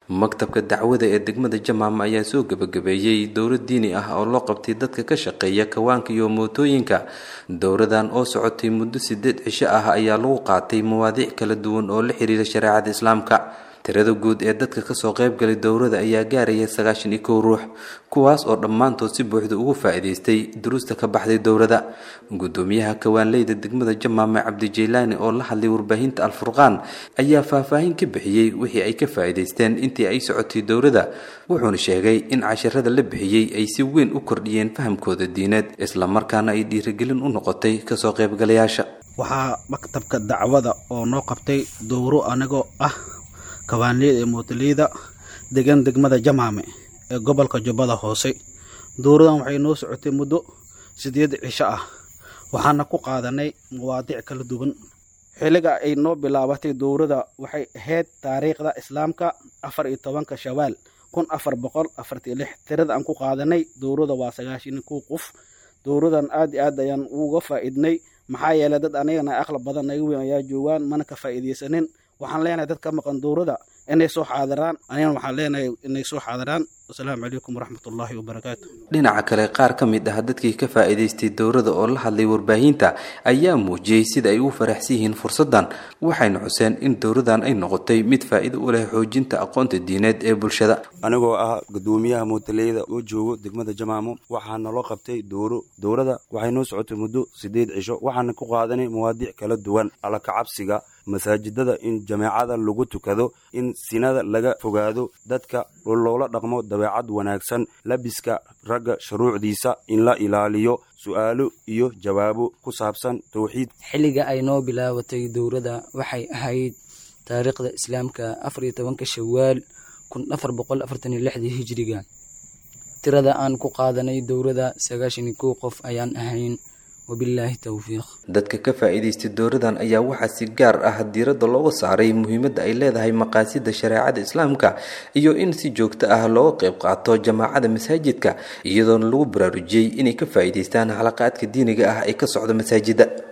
maktabka dacwada ee degmada jamaama ayaa soo gebagabeeyey dowro diini ah oo loo qabtay dadka ka shaqeeya kawaanka iyo mootooyinka dowradan oo socotay muddo sideed cisho ah ayaa lagu qaatay mawaadiic kala duwan oo la xiriira shareecada islaamka tirada guud ee dadka kasoo qaybgalay dowrada ayaa gaaraya sagaashan iyo kow ruux kuwaas oo dhammaantood si buuxda ugu faa'iidaystay duruusta ka baxday dowrada gudoomiyaha kawaanleyda degmada jamaame cabdijeylaani oo la hadlay warbaahinta alfurqaan ayaa faahfaahin ka bixiyey wixii ay ka faa'iidaysteen intii ay socotay dowrada wuxuuna sheegay in casharada la bixiyey ay si weyn u kordhiyeen fahamkooda diineed islamarkaana ay dhiirigelin u noqotay kasoo qaybgalayaasha waxaa maktabka dacwada oo noo qabtay dowro anigoo ah kawaanleyda ee mootoleyda degan degmada jamaame ee gobolka jubbada hoose dowradan waxay noo socotay muddo sideed cisho ah waxaana ku qaadanay mawaadiic kala duwan xilliga ay noo bilaabatay dowrada waxay ahayd taariikhda islaamka afar iyo tobanka shawaal kun afar boqol afartiyo lix tirada aan ku qaadanay dowrada waa sagaashan kow qof dowradan aad iyo aad ayaan uga faa'iidnay maxaa yeelay dad anigana aqla badan naga weyn ayaa joogaan mana ka faa'iidaysanin waxaan leenahay dad ka maqan dowrada inay soo xaadiraan anigana waxaan leenahay inay soo xaadiraan wasalaamu calaykum waraxmatullaahi wabarakaatu dhinaca kale qaar ka mid ah dadkii ka faa'iidaystay dowrada oo la hadlay warbaahinta ayaa muujiyey sida ay u faraxsan yihiin fursaddan waxayna xuseen in dowradan ay noqotay mid faa'iido u leh xoojinta aqoonta diineed ee bulshada anigoo ah gudoomiyaha mootaleyda oo joogo degmada jamaamo waxaa naloo qabtay dowro dowrada waxay noo socotay muddo sideed cisho waxaana ku qaadanay mawaadiic kala duwan alla kacabsiga masaajidada in jameecada lagu tukado in sinada laga fogaado dadka loola dhaqmo dabeecad wanaagsan labiska ragga shuruucdiisa in la ilaaliyo su'aalo iyo jawaabo ku saabsan towxiid xilliga ay noo bilaabatay dowrada waxay ahayd taariikhda islaamka afar iyo tobanka shawaal kun afar boqol afartan iyo lixdii hijiriga tirada aan ku qaadanay dowrada sagaashan iyo kow qof ayaan ahayn dadka ka faa'iidaystay dowradan ayaa waxaa si gaar ah diiradda looga saaray muhiimadda ay leedahay maqaasida shareecada islaamka iyo in si joogto ah looga qayb qaato jamaacada masaajidka iyadoona lagu baraarujiyey inay ka faa'iidaystaan xalaqaadka diiniga ah ee ka socda masaajida